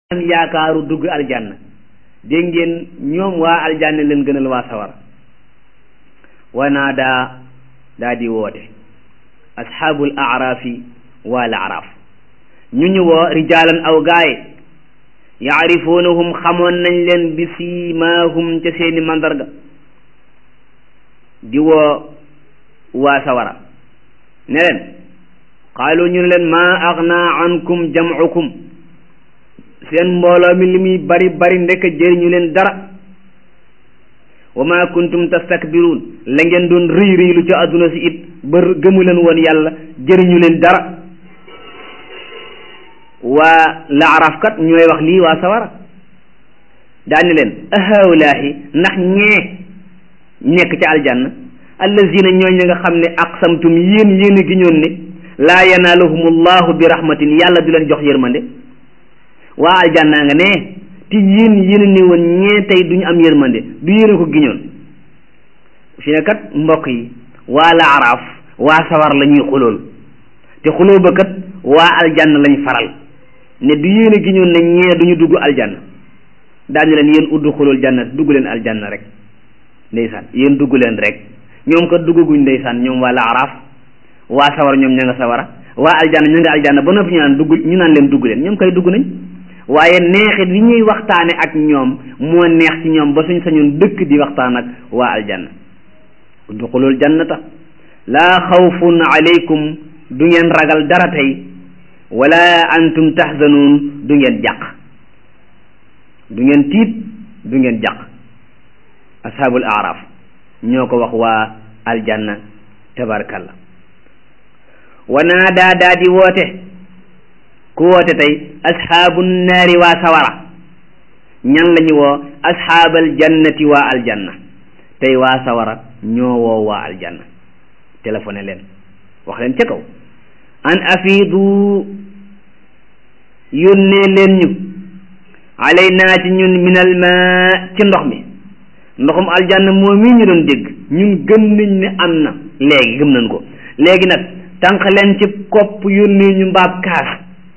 am yaakaaru dugg aljanna dégg ngeen ñoom waa aljanna leen gënal waa sawar wanaadaa daa di woote asxaabul aaraafi waa la araaf ñu ñu woo rijaalan aw gaaye yaarifuunahum xamoon nañ leen bi siimaahum ca seeni mandarga di woo waa sawara ne leen qaalu ñu ne leen maa agna ankum jamcukum seen mbooloo mi li muy bari bari ndekk jëriñu leen dara wa ma kuntum tastakbiruun la ngeen doon rëy rëylu ca àdduna si it ba gëmu leen woon yàlla jëriñu leen dara waa laaraf kat ñooy wax lii waa sawara daani leen ahaulaahi ndax ñee nekk ca aljanna allazina ñooñ ña nga xam ne aqsamtum yéen yéen a giñoon ne laa yanaaluhumullahu bi rahmatin yàlla du leen jox yërmande waa aljanna nga ne te yéen yéen ne woon ñee tey duñu am yërmande du yéen a ko giñoon fi ne kat mbokk yi waa la araaf waa sawar la ñuy xulool te xuloo ba kat waa aljanna lañ faral ne du yéen a giñoon ne ñee duñu dugg aljanna daañu leen yéen uddu xulool janna dugg leen aljanna rek ndeysaan yéen dugg leen rek ñoom kat duggaguñ ndeysaan ñoom waa la araaf waa sawar ñoom ña nga sawara waa aljanna ñu nga aljanna ba noppi ñu naan dugg ñu naan leen dugg leen ñoom kay dugg nañ waaye neexit li ñuy waxtaane ak ñoom moo neex ci ñoom ba suñ sañoon dëkk di waxtaan ak waa aljanna udxulul jannata laa xawfun alaykum du ngeen ragal dara tey wala antum tahzanuun du ngeen jàq du ngeen tiit du ngeen jàq ashaabul araf ñoo ko wax waa aljanna tabarkalla wanaadaa daa di woote ku woote tey asxaabu naari waa sawara ñan la ñu woo asxaabal jannati waa aljanna tey waa sawara ñoo woo waa aljanna téléphoné leen wax leen ca kaw an afiidu yónnee leen ñu alaynaa ci ñun minal ma ci ndox mi ndoxum aljanna moo mii ñu doon dégg ñun gëm nañ ne am na léegi gëm nañ ko léegi nag tànq leen ci kopp yónnee ñu mbaab kaas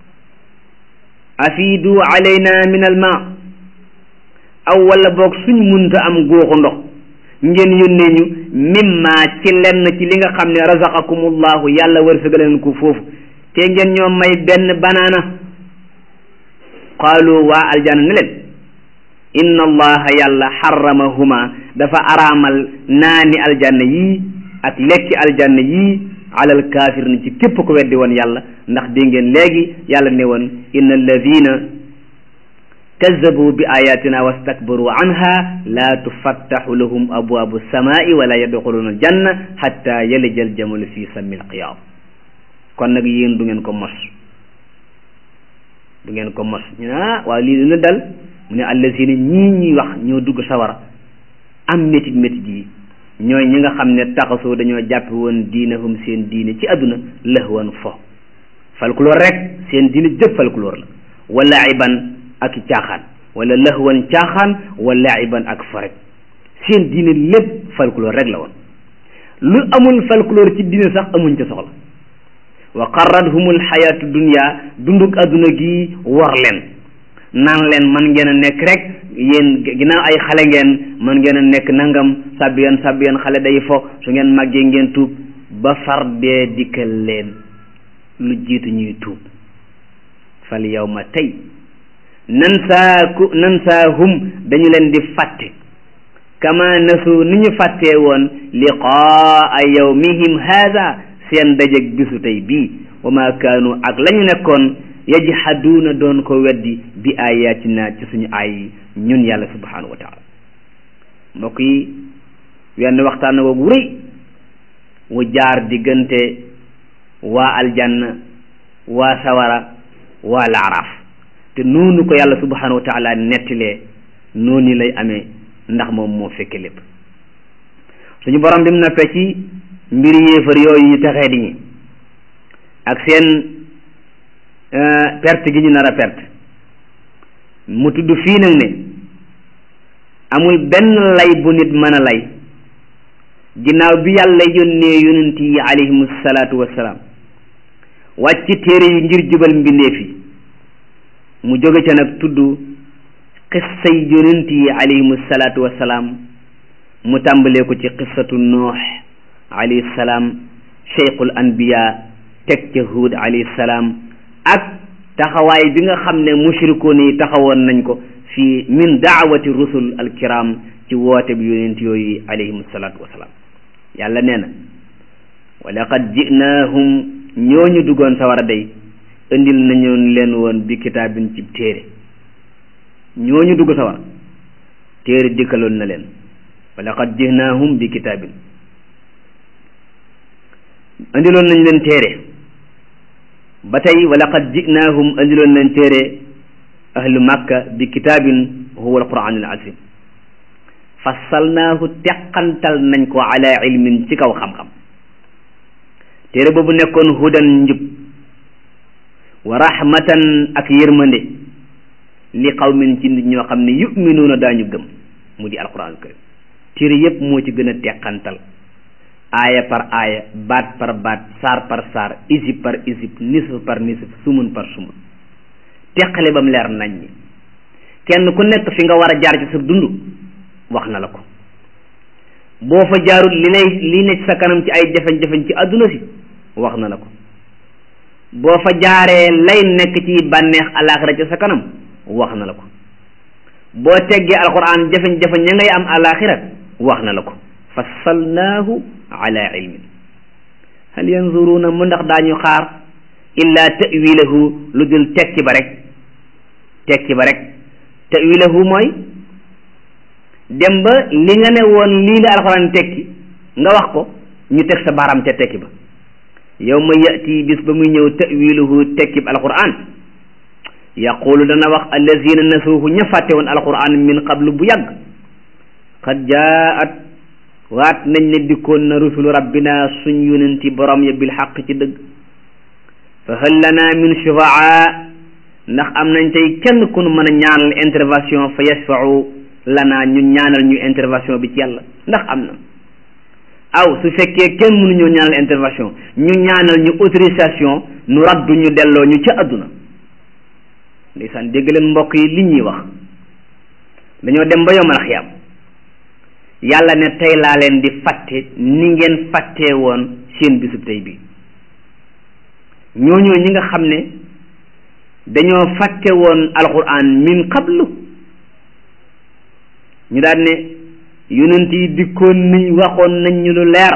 afiidu alayna min al ma aw wala boog suñ munta am góoxu ndox ngeen yónnee ñu mimma ci lenn ci li nga xam ne razaqakumullahu yàlla wërsëgaleen ko foofu te ngeen ñoo may benn banaana qaalu waa aljanna ne leen inna allaha yàlla xaramahuma dafa araamal naani aljanna yii ak lekki aljanna yii alal kaafir ni ci képp ko weddi woon yàlla ndax dégg ngeen léegi yàlla ne woon inna alladina kazabu bi ayatina wastakbaru anha la tufattaxu lahum abwaabu samai wala yadxuluna aljanna xatta yalija aljamalu fi sammi alqiyaam kon nag yéen du ngeen ko mos du ngeen ko mos ñu ne ah waaw lii dina dal mu ne allazina ñii ñuy wax ñoo dugg sawara am métit métit yi ñooy ñi nga xam ne taxasoo dañoo jàppe woon diinahum seen diine ci àdduna lahwan fo folklore rek seen diine jëpp folklore la wala iban ak caaxaan wala lahwan caaxaan wala iban ak fo rek seen diine lépp folklore rek la woon lu amul folklore ci diine sax amuñ ca soxla wa qarradhumul xayaatu dunya dunduk àdduna gi war leen naan leen man ngeen a nekk rek yéen ginnaaw ay xale ngeen man ngeen a nekk nangam sàbbiyan sàbbiyan xale day fo su ngeen màggee ngeen tuub ba far dee dikkal leen lu jiitu ñuy tuub fal yawma tey nan saa ku nan saa hum dañu leen di fàtte kama nasu ni ñu fàttee woon liqaa yawmihim haada seen dajeg bisu tey bii wa ma kaanu ak la ñu nekkoon yajhaduuna doon ko weddi bi ayatina ci suñu ay ñun yàlla subhanahu wa taala mbokk yi wenn waxtaan na woogu rëy wu jaar diggante waa aljanna waa sawara waa laaraaf te noonu ko yàlla subhanahu wa taala nettilee noonu lay amee ndax moom moo fekke lépp suñu borom bi mu nappee ci mbiri yéefar yooyu ñu texee di ñi ak seen perte gi ñu nar a perte mu tudd fii nag ne amul benn lay bu nit mën a lay ginnaaw bi yàlla yónnee yonent yi alayhimu salaatu wassalaam wàcc téere yi ngir jubal mbindeef yi mu jóge ca nag tudd xissay yonent yi alayhimu salaatu wassalaam mu tàmbalee ko ci xissatu nuux alayhi salaam cheikhul anbiya teg ca huud alayhi salaam ak taxawaay bi nga xam ne mushrikoon yi taxawoon nañ ko fii min daawati rusul alkiram ci woote bi yonent yooyu alayhimu salaatu wassalaam yàlla nee na wa laqad jinahum ñooñu duggoon sawara day indil nañu leen woon bi kitaabin ci téere ñooñu dugg sawara téere dikkaloon na leen wa laqad jinahum bi kitaabin indiloon nañ leen téere ba tey wa laqad jinahum indiloon nañ téere ahlu makka bi kitaabin huwa alquran al azim fassalnaahu teqantal nañ ko ala ilmin ci kaw xam-xam téere boobu nekkoon hudan njub wa rahmatan ak yërmande li qawmin ci nit ñoo xam ne yuminuuna daañu gëm mu di alquran karim téere yépp moo ci gën a teqantal aaya par aaya baat par baat saar par saar isib par isib nisf par nisf sumun par sumun teqale ba mu leer nañ ñi kenn ku nekk fi nga war a jaar ci sa dund wax na la ko boo fa jaarul li lay li ne ci sa kanam ci ay jafe-jafe ci àdduna si wax na la ko boo fa jaaree lay nekk ci bànneex alaaxira ci sa kanam wax na la ko boo teggee alquran jafe-jafe ña ngay am alaaxira wax na la ko fassalnaahu ala ilmin hal yanzuruuna mu ndax daañu xaar illa tawilahu lu dul tekki ba rek tekki ba rek tawilahu mooy dem ba li nga ne woon lii la alxuraan tekki nga wax ko ñu teg sa baaraam ca tekki ba yow ma yati bis ba muy ñëw tawiluhu tekki ba alxuraan yaqulu dana wax allazina nasuuhu ña fàtte woon alxuraan min qablu bu yàgg qad jaat waat nañ ne dikkoon na rusulu rabbina suñ yonenti borom ya bil xaq ci dëgg fa hal lana min shufaa ndax am nañ tey kenn ku nu mën a ñaanal intervention fa yashfau lana ñu ñaanal ñu intervention bi ci yàlla ndax am na aw su fekkee kenn mënuñoo ñaanal intervention ñu ñaanal ñu autorisation nu raddu ñu delloo ñu ca àdduna ndeysaan dégg leen mbokk yi li ñuy wax dañoo dem ba yomal xiyam yàlla ne tey laa leen di fàtte ni ngeen fàttee woon seen bisub tey bi ñooñoo ñi nga xam ne dañoo fàtte woon alquran min qablu ñu daan ne yonent yi dikkoon nañ waxoon nañ ñu lu leer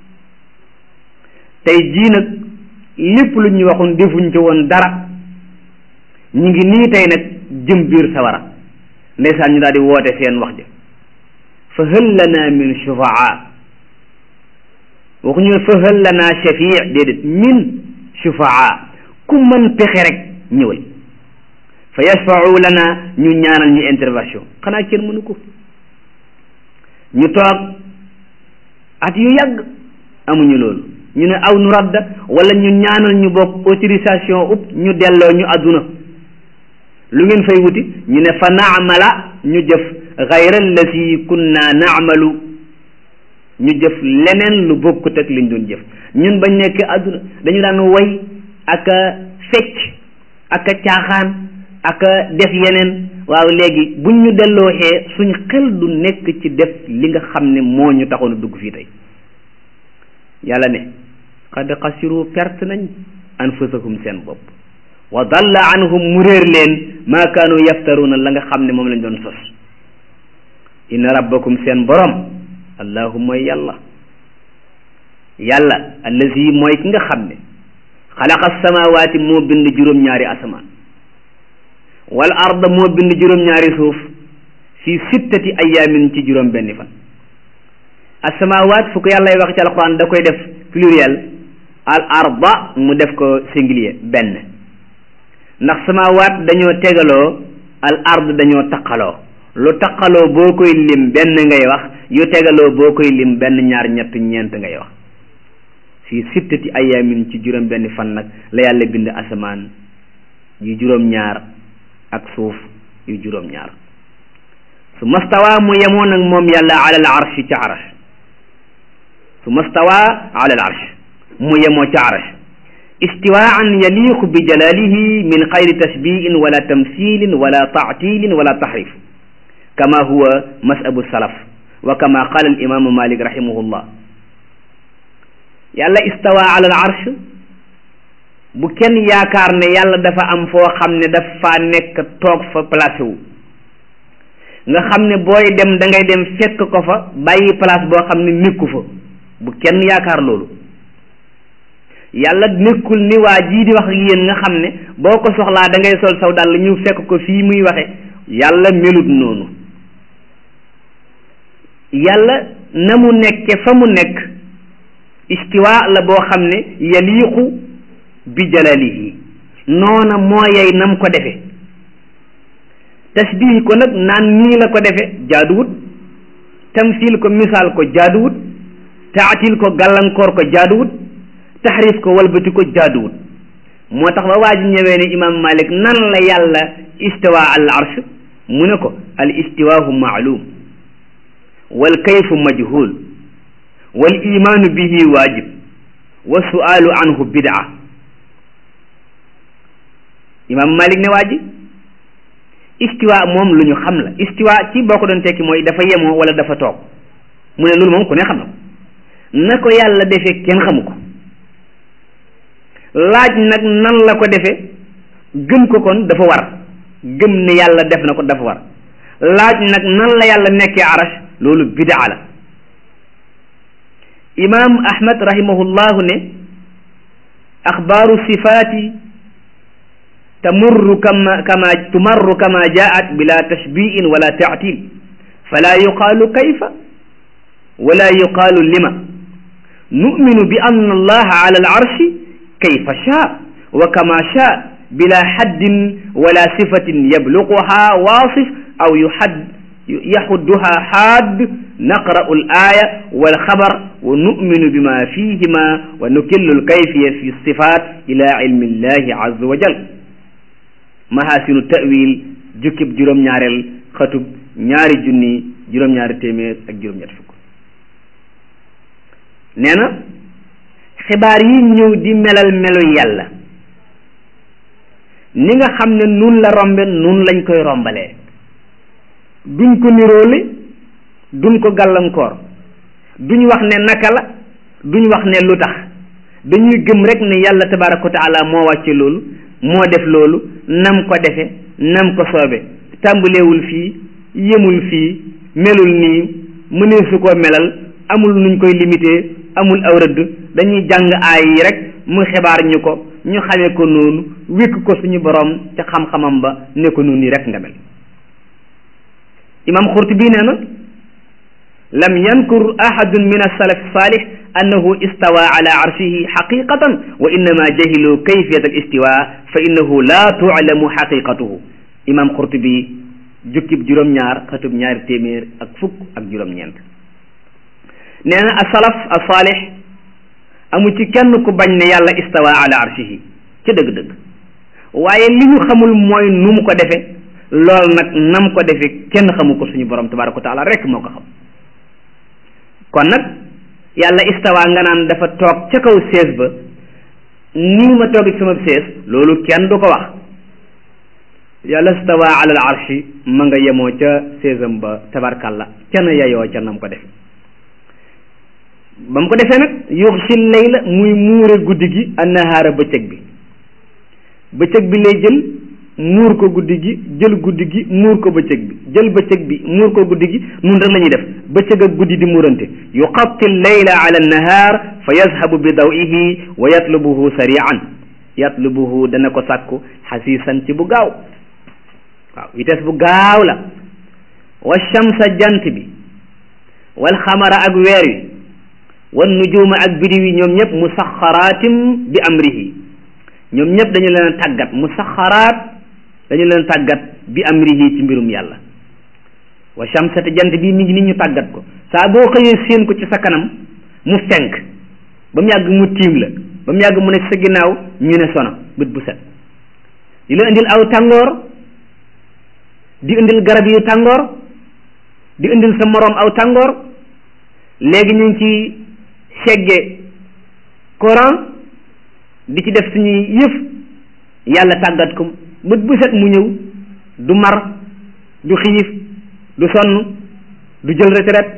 tey jii nag lépp lu ñu waxoon defuñ ci woon dara ñu ngi nii tey nag jëm biir sawara ndeysaan ñu daal di woote seen wax ja fa hal lana min shufaa waxuñu fa hal lana shafii déedéet min shufaa ku mën pexe rek ñëwal fa yashfau lana ñu ñaanal ñu intervention xanaa kenn mënu ko ñu toog at yu yàgg amuñu loolu ñu ne aw nu radda wala ñu ñaanal ñu bokk autorisation up ñu delloo ñu àdduna lu ngeen fay wuti ñu ne fa naamala ñu jëf gayra allati kunna naamalu ñu jëf leneen lu bokkut ak liñ doon jëf ñun bañ nekk àdduna dañu daan way ak a fecc ak a caaxaan ak a def yeneen waaw léegi buñ ñu delloo xee suñ xel du nekk ci def li nga xam ne moo ñu taxoon a dugg fii tey yàlla ne qad xasiru perte nañ anfusahum seen bopp wa dalla anhum mu réer leen maa kaanu yaftaruuna la nga xam ne moom lañ doon sos inna rabbakum seen borom allahu mooy yàlla yàlla allazi mooy ki nga xam ne xalaqa samawaati moo bind juróom-ñaari asamaan wal arda moo bind juróom-ñaari suuf fi sittati ayaamin ci juróom benni fan asamawaat fu ko yàllay wax ci alquran da koy def pluriel al arda mu def ko singulier benn ndax samawaat dañoo tegaloo al ard dañoo taqaloo lu taqaloo boo koy lim benn ngay wax yu tegaloo boo koy lim benn ñaar ñett ñeent ngay wax fi sittati ayaamin ci juróom benni fan nag la yàlla bind asamaan yu juróom ñaar ak suuf yu juróom ñaar su mastawa mu yemoo nag moom yàlla alal arshi ca arash su mastawa alal arsh mu yemoo ca arash istiwaan yaliqu bi jalalihi min xayri tashbihin wala tamthilin wala taatilin wala tahrif kama huwa masabu salaf wa kama qala al imamu malik rahimahullah yàlla istawa ala al arsh bu kenn yaakaar ne yàlla dafa am foo xam ne dafa nekk toog fa placé wu nga xam ne booy dem da ngay dem fekk ko fa bàyyi place boo xam ne nekku fa bu kenn yaakaar loolu yàlla nekkul ni waa jii di wax ak yéen nga xam ne boo ko soxlaa da ngay sol saw dàll ñu fekk ko fii muy waxe yàlla melut noonu yàlla na mu nekke fa mu nekk istiwa la boo xam ne yaliqu bi jalalihi noona moo yey nam ko defe tasbih ko nag naan nii la ko defe jaaduwut tamsil ko misaal ko jaaduwut taatil ko gàllankoor ko jaaduwut taxrif ko walbati ko jaaduwut moo tax ba waa ji ñëwee ne imam malik nan la yàlla istiwa al arsh mu ne ko al istiwaahu maalum wal kayfu majhul wal imaanu bihi waajib wa sualu anhu bidaa imam malik ne waa ji istiwa moom lu ñu xam la istiwa ci boo ko doon tekki mooy dafa yemoo wala dafa toog mu ne loolu moom ku ne xam na ko na ko yàlla defee kenn xamu ko laaj nag nan la ko defee gëm ko kon dafa war gëm ne yàlla def na ko dafa war laaj nag nan la yàlla nekkee arash loolu bidaa la imam ahmad rahimahullahu ne axbaaru sifaati tamurru kama kama tumarru kama jaat bila tashbiin wala taatil fala yuqaalu kayfa wala yuqaalu lima numinu bi anna allaha ala al arshi kayfa shaa wa kama shaa bila haddin wala sifatin yabluquha wasif aw yuhadd yaxudduha haad naqra'u al aya wal xabar wa numinu bima fihima wa nukillu al kayfiya fi sifat ila ilmi llahi azza wa jal mahasinu tawil jukkib juróom-ñaareel xatub ñaari junni juróom-ñaari téeméer ak juróom-ñett fukk nee na xibaar yi ñëw di melal melu yàlla ni nga xam ne nun la rombe nun lañ koy rombalee duñ ko niroole duñ ko gàllankoor duñ wax ne naka la duñ wax ne lu tax dañuy gëm rek ne yàlla tabaraka wa taala moo wàcce loolu moo def loolu nam ko defe nam ko soobe tàmbalewul fii yemul fii melul nii mënee su koo melal amul nuñ koy limité amul aw rëdd dañuy jàng aay yi rek mu xibaar ñu ko ñu xamee ko noonu wékk ko suñu borom ca xam-xamam ba ne ko noonu rek nga mel imam Xurtubi nee na lam yankur ahadun min as-salaf salih annahu istawa ala arshihi xaqiqatan wa innama jahilu kayfiyat al istiwa fa innahu la tu'lamu xaqiqatuhu imam Xurtubi jukkib juróom-ñaar xatub ñaari téeméer ak fukk ak juróom-ñeent nee na as-salaf as-salih amu ci kenn ku bañ ne yàlla istawa ala arshihi ca dëgg-dëgg waaye li ñu xamul mooy nu mu ko defe lool nag nam ko defe kenn xamu ko suñu borom tabaraka wa taala rek moo ko xam kon nag yàlla istawa nga naan dafa toog ca kaw sees ba nii ma toog sama sees loolu kenn du ko wax yàlla istawa ala al arshi ma nga yemoo ca seesam ba tabarkalla ca na yayoo ca nam ko defe ba mu ko defee nag yuxsi layla muy muure guddi gi annahaara bëccëg bi bëccëg bi lay jël muur ko guddi gi jël guddi gi muur ko bëccëg bi jël bëccëg bi muur ko guddi gi nun rek la ñuy def bëccëg ak guddi di muurante yuqatti layla ala annahaar fa yazhabu bi dawihi wa yatlubuhu sarian yatlubuhu dana ko sàkku xasiisan ci bu gaaw waaw vitesse bu gaaw la wa shamsa jant bi wal xamara ak weer wi wan nujuuma ak bidiw yi ñoom ñëpp musaxaraatim bi amrihi ñoom ñëpp dañu leen tàggat musaxaraat dañu leen tàggat bi amrihi ci mbirum yàlla wa shamsate jant bi mi ngi ni ñu tàggat ko saa boo xëyee séen ko ci sa kanam mu fenk ba mu yàgg mu tiim la ba mu yàgg mu ne sa ginnaaw ñu ne sono bët bu set di la indil aw tàngoor di indil garab yu tàngoor di indil sa moroom aw tàngoor léegi ñu ngi ci segge courant di ci def suñuy yëf yàlla tàggat ko bët bu set mu ñëw du mar du xiif du sonn du jël retraite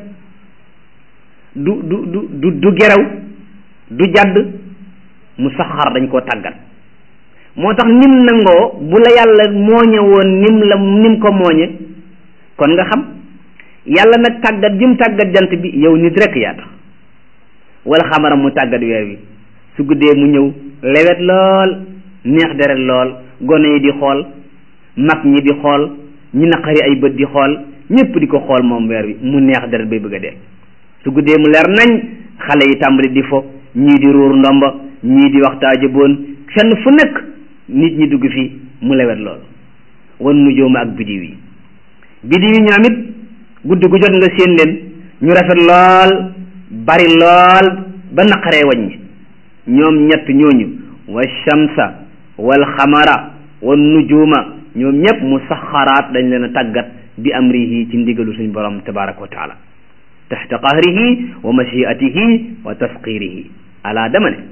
du du du du du geraw du jàdd mu saxar dañ koo tàggat moo tax nim nangoo bu la yàlla mooñe woon nim la nim ko mooñe kon nga xam yàlla nag tàggat jëm tàggat jant bi yow nit rek yaa tax wala xamaram mu tàggat weer wi su guddee mu ñëw lewet lool neex deret lool gone yi di xool mag ñi di xool ñi naqari ay bët di xool ñépp di ko xool moom weer wi mu neex deret bay bëgg a dee su guddee mu leer nañ xale yi tàmbali di fo ñii di ruur ndomba ñii di waxtaaja boon fenn fu nekk nit ñi dugg fi mu lewet lool wan nu jooma ak bidiw yi bidiw yi ñoom it guddi gu jot nga séen leen ñu rafet lool bari lool ba naqaree waññi ñoom ñett ñooñu wa shamsa wal xamara wan nujuma ñoom ñëpp mu saxaraat dañ leen a tàggat bi amrihi ci ndigalu suñ borom tabaraka wa taala taxta qahrihi wa mashiatihi wa tasqirihi ala dama ne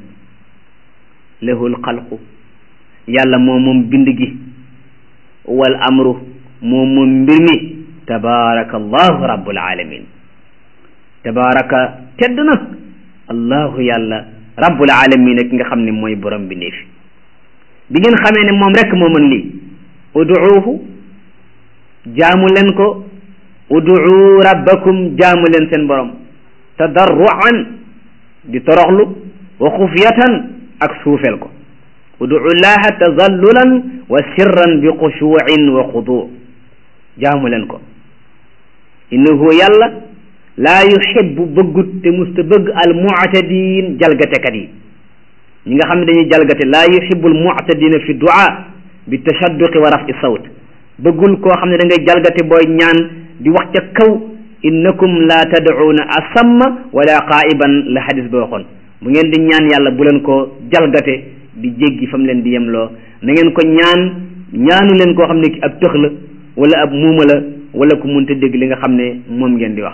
lahul xalqu yàlla moom moom bind gi wal amru moom moom mbir mi tabaraka allahu rabbul alamin tabaraka tedd na allahu yàlla rabbul alamin ak nga xam ne mooy borom bi néefi bi ngeen xamee ne moom rek moo mën lii uduuhu jaamu leen ko uduu rabbakum jaamu leen seen borom tadarruan di toroxlu wa xufyatan ak suufel ko uduu llaha tazallulan wa sirran bi xushuuin wa xuduu jaamu leen ko innahu yàlla laa yuhibbu bëggut te musta bëgg al mu'tadin jalgatekat yi ñi nga xam ne dañuy jalgate laa yuhibbu al mu'tadina fi du'a bi tashadduqi wa raf'i sawt bëggul koo xam ne da ngay jalgate booy ñaan di wax ca kaw innakum la tad'una asamma wala qaa'iban la hadis ba waxoon bu ngeen di ñaan yàlla bu leen ko jalgate di jéggi fa mu leen di yemloo na ngeen ko ñaan ñaanu leen koo xam ne ki ab tëx la wala ab muuma la wala ku munta dégg li nga xam ne moom ngeen di wax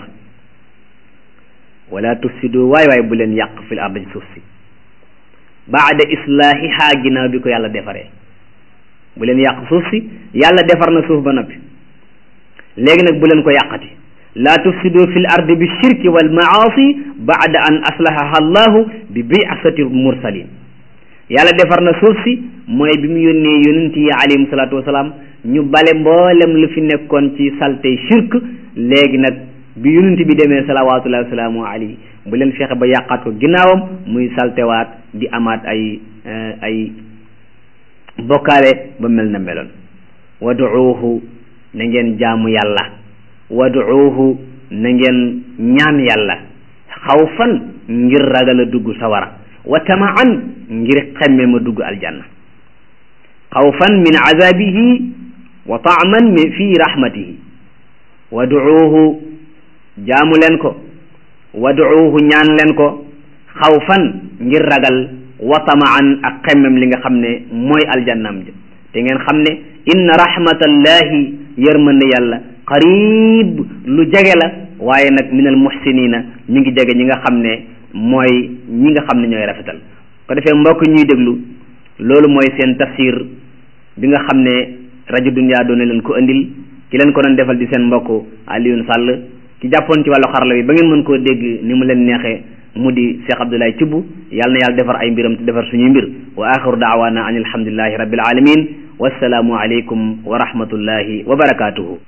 wala tufsidu waay waay bu leen yàq fil ardi ci suuf si baada islaahiha ginnaaw bi ko yàlla defaree bu leen yàq suuf si yàlla defar na suuf ba noppi léegi nag bu leen ko yàqati laa tufsidu fil ardi bi shirki wal maasi baada an aslahaha allahu bi bi'asati mursalin yàlla defar na suuf si mooy bi mu yónnee yonent yi alayhim salaatu wasalaam ñu bale mboolem lu fi nekkoon ci saltey shirk léegi nag bi yonent bi demee salawatullahi wasalaamu alayhi bu leen fexe ba yàqaat ko ginnaawam muy saltewaat di amaat ay ay bokkaale ba mel na meloon waduuhu na ngeen jaamu yàlla waduuhu na ngeen ñaan yàlla xawfan ngir ragal a dugg sawara wa tamaan ngir xemme ma dugg aljanna xawfan min azabihi wa taaman min fi rahmatihi waduuhu jaamu leen ko waduuhu ñaan leen ko xawfan ngir ragal wa tamaan ak xemmem li nga xam ne mooy aljannam ja te ngeen xam ne inna rahmatallahi yërmande yàlla qarib lu jege la waaye nag min al muhsinina mi ngi jege ñi nga xam ne mooy ñi nga xam ne ñooy rafetal ko defee mbokk ñuy déglu loolu mooy seen tafsir bi nga xam ne rajo Dunya doon na leen ko andil ki leen ko doon defal di seen mbokk Alioune Sall ki jàppoon ci wàllu xarala bi ba ngeen mën koo dégg ni mu leen neexee mu di Cheikh Abdoulaye Thioub yàlla na yàlla defar ay mbiram te defar suñuy mbir wa axiru daawaana an alhamdulillahi rabbil alamin wassalaamu aleykum wa rahmatullahi wa barakatuhu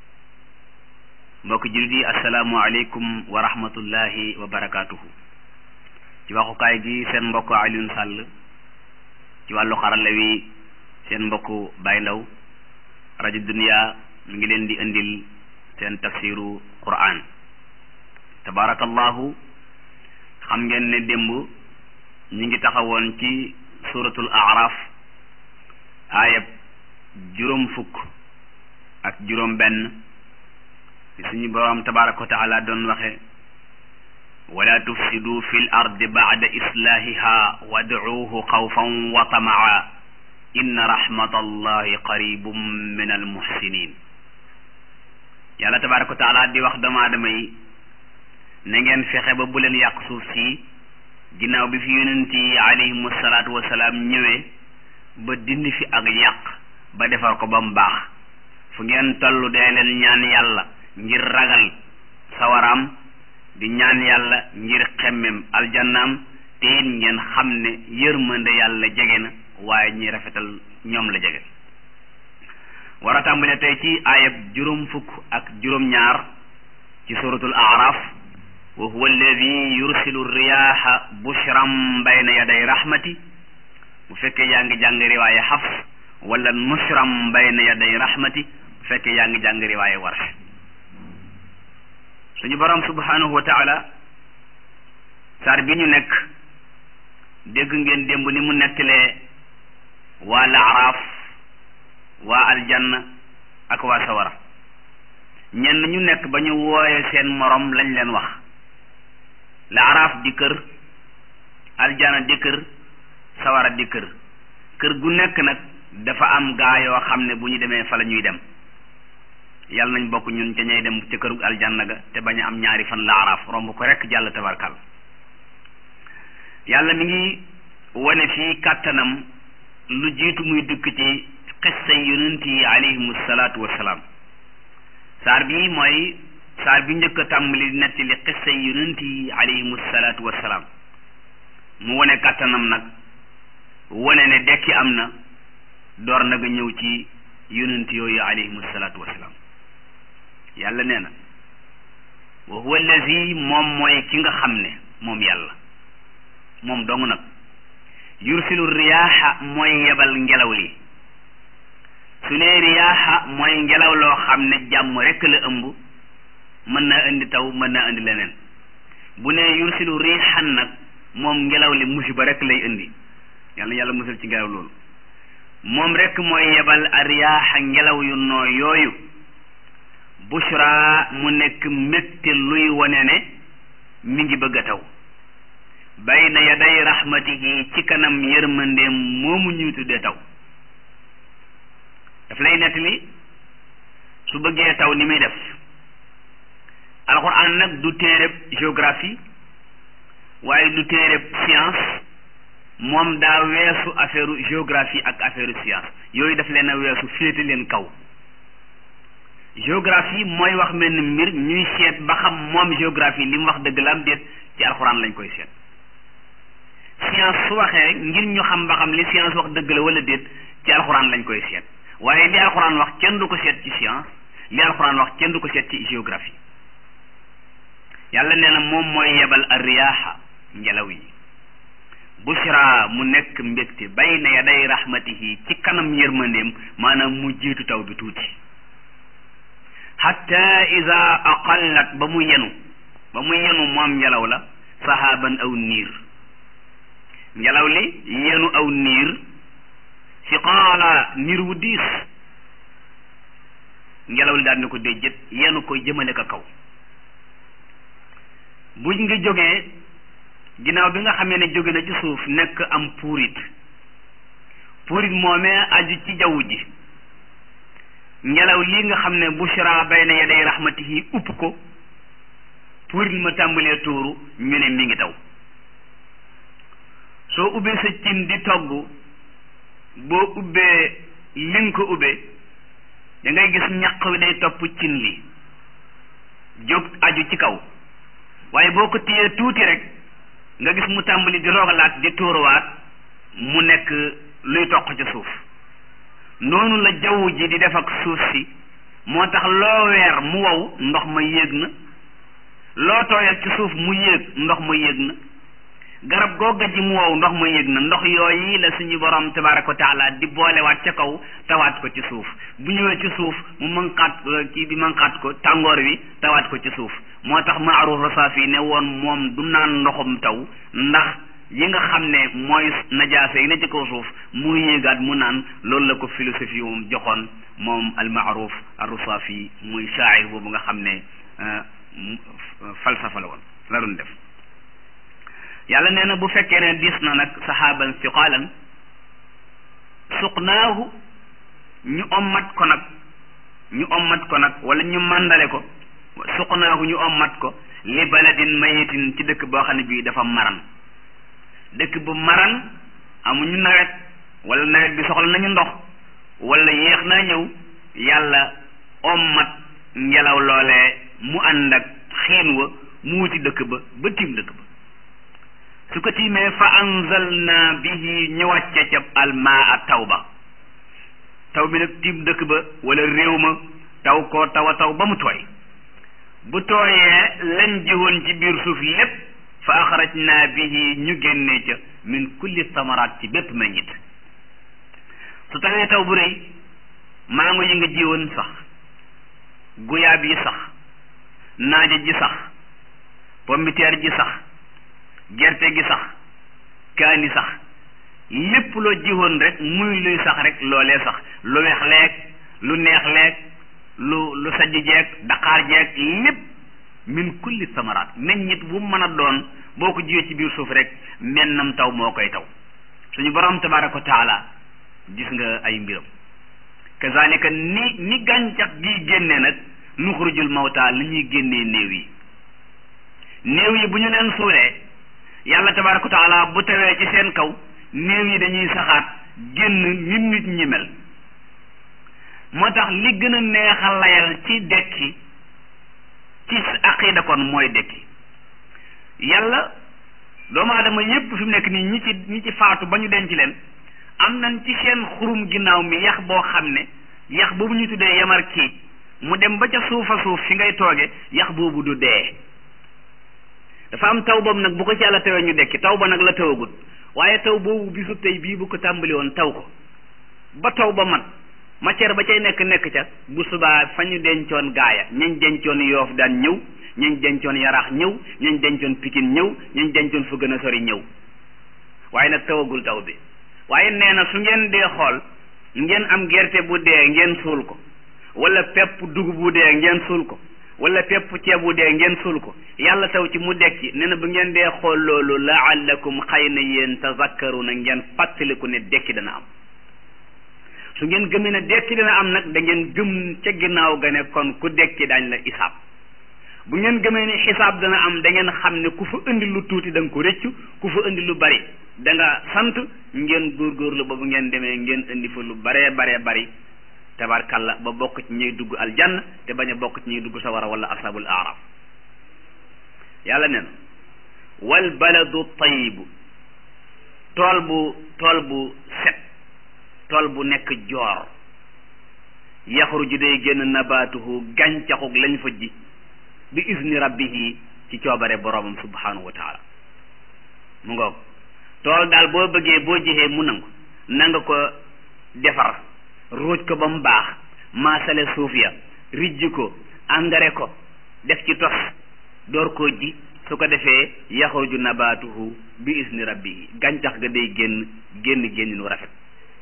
mbokk jullit yi assalaamu aleykum wa rahmatullahi wa barakatuhu ci waxukaay gi seen mbokk Alioune Sall ci wàllu xarala wi seen mbokk Baye Ndaw rajo Dunya mi ngi leen di indil seen tafsiru Qur'an tabarakallahu xam ngeen ne démb ñi ngi taxawoon ci suratul araf aayab juróom fukk ak juróom benn ci suñu boroom tabaraka wa taala doon waxe wala tufsidu fi l ardi bacda islahiha wadcuuhu xawfan wa tamaa inna rahmata allahi qaribum min almuhsinin yàlla tabaraka wa taala di wax doomu aadama yi na ngeen fexe ba bu leen yàq suuf si ginnaaw bi fi yonent yi alayhimu salaatu wasalaam ñëwee ba dindi fi ak yàq ba defar ko ba mu baax fu ngeen tollu dee leen ñaan yàlla ngir ragal sawaraam di ñaan yàlla ngir xemmem aljannaam te it ngeen xam ne yërmande yàlla jege na waaye ñi rafetal ñoom la jege war a tàmbale tey ci ayab juróom fukk ak juróom ñaar ci suratul araf wa huwa alladi yursilu riyaha bushran bayna yaday rahmati bu fekkee yaa ngi jàng riwaaye xafs wala nushran bayna yaday rahmati bu fekkee yaa ngi jàng riwaaye warsh suñu borom subhanahu wa taala saar bi ñu nekk dégg ngeen démb ni mu nettalee waa laaraaf waa aljanna ak waa sawara ñenn ñu nekk ba ñu wooye seen morom lañ leen wax laaraaf di kër aljanna di kër sawara di kër kër gu nekk nag dafa am gaa yoo xam ne bu ñu demee fa la ñuy dem yàlla nañ bokk ñun ca ñay dem ca këru aljanna ga te bañ a am ñaari fan laaraaf romb ko rekk jàll tabarkal yàlla mi ngi wane fii kàttanam lu jiitu muy dëkk ci xissay yonent yi alayhimu salaatu wassalaam saar bii mooy saar bi njëkk a tàmbali nettali xissay yonent yi alayhimu salaatu wassalaam mu wane kàttanam nag wane ne dekki am na door na nga ñëw ci yonent yooyu alayhimu salaatu wassalaam yàlla nee na wa huwa allazi moom mooy ki nga xam ne moom yàlla moom dong nag yursilu riyaaxa mooy yebal ngelaw li su ne riyaaxa mooy ngelaw loo xam ne jàmm rekk la ëmb mën naa indi taw mën naa indi leneen bu ne yursilu riixan nag moom ngelaw li musiba rekk lay indi yàlla yàlla musal ci ngelaw loolu moom rekk mooy yebal a riyaaxa ngelaw yu noo yooyu bushra mu nekk mbégte luy wane ne mi ngi bëgg a taw bayna yaday rahmatihi ci kanam yërmandeem moomu ñuy tuddee taw daf lay nettali su bëggee taw ni muy def alxuraan nag du téereb géographie waaye du téereb science moom daa weesu affaire géographie ak affaire science yooyu daf leen a weesu féete leen kaw géographie mooy wax mel ni mbir ñuy seet ba xam moom géographie li mu wax dëgg la am déet ci alxuraan lañ koy seet science su waxee ngir ñu xam ba xam li science wax dëgg la wala déet ci alxuraan lañ koy seet waaye li alxuraan wax kenn du ko seet ci science li alxuraan wax kenn du ko seet ci géographie yàlla nee na moom mooy yebal a riyaaxa ngelaw yi bushra mu nekk mbégte bayna yaday rahmatihi ci kanam yërmandeem maanaam mu jiitu taw bi tuuti hatta ida aqallat ba mu yenu ba mu yenu moom ngelaw la sahaban aw niir ngelaw li yenu aw niir siqaala niir wu diis ngelaw li daal ne ko déjjët yenu ko jëmale ko kaw buñ ngi jógee ginnaaw bi nga xamee ne jóge na ci suuf nekk am puurit puurit moomee aju ci jaww ji ngelaw lii nga xam ne bushra bayna yaday rahmatihi upp ko puurit ma tàmbalee tuuru ñu ne mi ngi taw soo ubbee sa cin di togg boo ubbee li nga ko ubbee da ngay gis ñaq wi day topp cin li jóg aju ci kaw waaye boo ko téyee tuuti rek nga gis mu tàmbali di rogalaat di tuuruwaat mu nekk luy toq ci suuf noonu la jaww ji di def ak suuf si moo tax loo weer mu wow ndox ma yéeg na loo tooyal ci suuf mu yéeg ndox ma yéeg na garab googa ji mu wow ndox ma yéeg na ndox yooyu la suñu borom tabaraka wa taala di boolewaat ca kaw tawaat ko ci suuf bu ñëwee ci suuf mu manqaat kii bi manqaat ko tàngoor wi tawaat ko ci suuf moo tax maaruf rasaafi ne woon moom du naan ndoxum taw ndax yi nga xam ne mooy najaasa yi ne ci kaw suuf mu yéegaat mu naan loolu la ko philosophie moom joxoon moom al maaruf ar-rasaafi muy shaa'ir boobu nga xam ne falsafa la woon la doon def yàlla nee na bu fekkee ne dis na nag saxaaban siqaalan suqnaahu ñu ommat ko nag ñu ommat ko nag wala ñu màndale ko suqnaahu ñu ommat ko li baladin mayitin ci dëkk boo xam ne bii dafa maran dëkk bu maran amuñu nawet wala nawet bi soxla nañu ndox wala yéex naa ñëw yàlla ommat ngelaw loolee mu ànd ak xiin wa mu wuti dëkk ba ba tiim dëkk ba su ko tiimee fa anzalna bihi ñu wàcce ca almaa taw ba taw bi nag tiim dëkk ba wala réew ma taw ko taw a taw ba mu tooy bu tooyee lañ jiwoon ci biir suuf lépp fa axrajna bihi ñu génnee ca min kulli samaraat ci bépp meññit su tawee taw bu rëy mango yi nga jiwoon sax guyaab yi sax naaja ji sax pombiteer ji sax gerte gi sax kaani sax lépp loo jiwoon rek muy luy sax rek loolee sax lu weex leeg lu neex leeg lu lu sajj jeeg daqaar jeeg lépp min kulli samaraat meññit bu mën a doon boo ko jiwee ci biir suuf rek mennam taw moo koy taw suñu borom tabaraka wa taala gis nga ay mbiram kazalika ni ni gàncax gi génne nag nuxrujul mawta li ñuy génnee néew yi néew yi bu ñu leen suulee yàlla tabaraka wa taala bu tawee ci seen kaw néew yi dañuy saxaat génn nit nit ñi mel moo tax li gën a neexal layal ci dekki ci aqida kon mooy dekki yàlla doomu aadama yépp fi mu nekk nii ñi ci ñi ci faatu ba ñu denc leen am nañ ci seen xurum ginnaaw mi yax boo xam ne yax boobu ñu tuddee yamar kii mu dem ba ca suufa suuf fi ngay tooge yax boobu du dee dafa am taw boobu nag bu ko ci yàlla tawee ñu dekki taw ba nag la tawagut waaye taw boobu bisu tey bii bu ko tàmbali woon taw ko ba taw ba mat matière ba cay nekk nekk ca bu subaa fa ñu dencoon gaaya ñañ dencoon yoof daan ñëw ñañ dencoon yaraax ñëw ñañ dencoon pikin ñëw ñañ dencoon fu gën a sori ñëw waaye nag tawagul taw bi waaye nee na su ngeen dee xool ngeen am gerte bu dee ngeen suul ko wala pepp dugub bu dee ngeen suul ko wala pepp ceeb bu dee ngeen suul ko yàlla taw ci mu dekki nee na bu ngeen dee xool loolu laallakum xëy na yéen tazakkaruna ngeen fàttaliku ne dekki dana am su ngeen gëmee ne dekki dina am nag da ngeen gëm ca ginnaaw ga ne kon ku dekki daañ la isaab bu ngeen gëmee ne xisaab dana am da ngeen xam ne ku fa indi lu tuuti da nga ko rëccu ku fa indi lu bari da nga sant ngeen góorgóorlu ba bu ngeen demee ngeen indi fa lu baree baree bari tabarkalla ba bokk ci ñuy dugg aljanna te bañ a bokk ci ñuy dugg sawara wala ashabul araf yàlla nee na wal baladu tayibu tool bu tool bu set tool bu nekk joor yaxruju day génn nabaatuhu gàncaxuk lañ fa ji bi izni rabbihi ci coobare boromam subhanahu wa taala mu ngoog tool daal boo bëggee boo jixee mu nangu nanga ko defar ruuj ko ba mu baax maasale suuf ya rijji ko engrais ko def ci tos door koo ji su ko defee yaxruju nabaatuhu bi izni rabbihi gàncax ga day génn génn génn nu rafet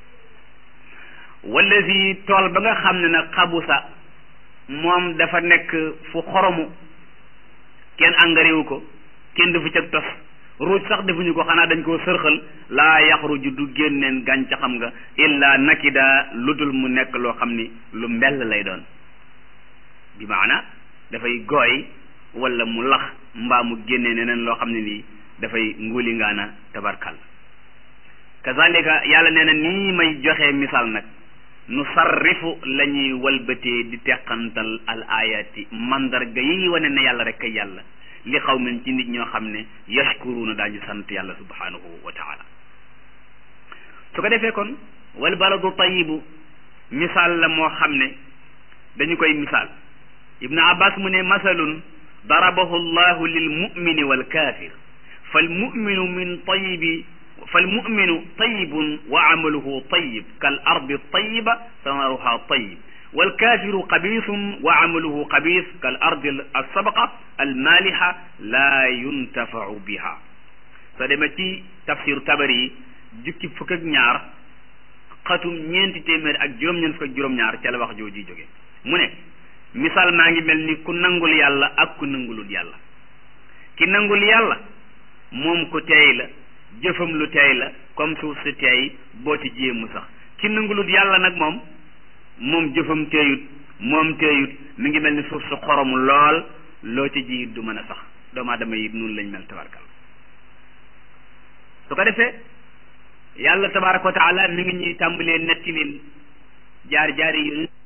wallazi tool ba nga xam ne nag xabusa moom dafa nekk fu xoromu kenn engrais wu ko kenn defu cag tos ruuj sax defuñu ko xanaa dañ koo sërxal laa yaxruju du génneen gàncaxam nga illa nakida lu dul mu nekk loo xam ni lu mbell lay doon bi maana dafay gooy wala mu lax mbaa mu génnee neneen loo xam ne nii dafay nguuli ngaana tabarkal kazalika yàlla nee na nii may joxe misaal nag nu sarrifu la ñuy walbatee di teqantal al ayati mandarga yi wane ne yàlla rek kay yàlla li xaw min ci nit ñoo xam ne yashkuruuna daañu sant yàlla subhanahu wa taala su ko defee kon wal baladu tayibu misaal la moo xam ne dañu koy misaal ibnu abbas mu ne masalun darabahu llahu lil mumini wal kafir fal muminu min tayibi fal muminu tayibun wa amaluhu tayib kal ardi tayiba samaruha tayib wal kafiru xabiisun wa amaluhu xabiis kal ardi alsabaqa almaliha laa yuntafau biha soo demee ci tafsiru tabari yi jukki fukk ak ñaar xatum ñeenti téeméer ak juróom-ñeent fukk ak juróom-ñaar ca la wax jooju jóge mu ne misaal maa ngi mel ni ku nangul yàlla ak ku nangulul yàlla ki nangul yàlla moom ku teey la jëfam lu teey la comme suuf si teey boo ci jéemu sax ki nangulut yàlla nag moom moom jëfam teeyut moom teeyut mi ngi mel ni suuf su xorom lool loo ci ji du mën a sax doomu aadama yi noonu lañ mel tabarkal su ko defee yàlla tabaraka wa taala mi ngi ñuy tàmbalee netti leen jaar jaari yu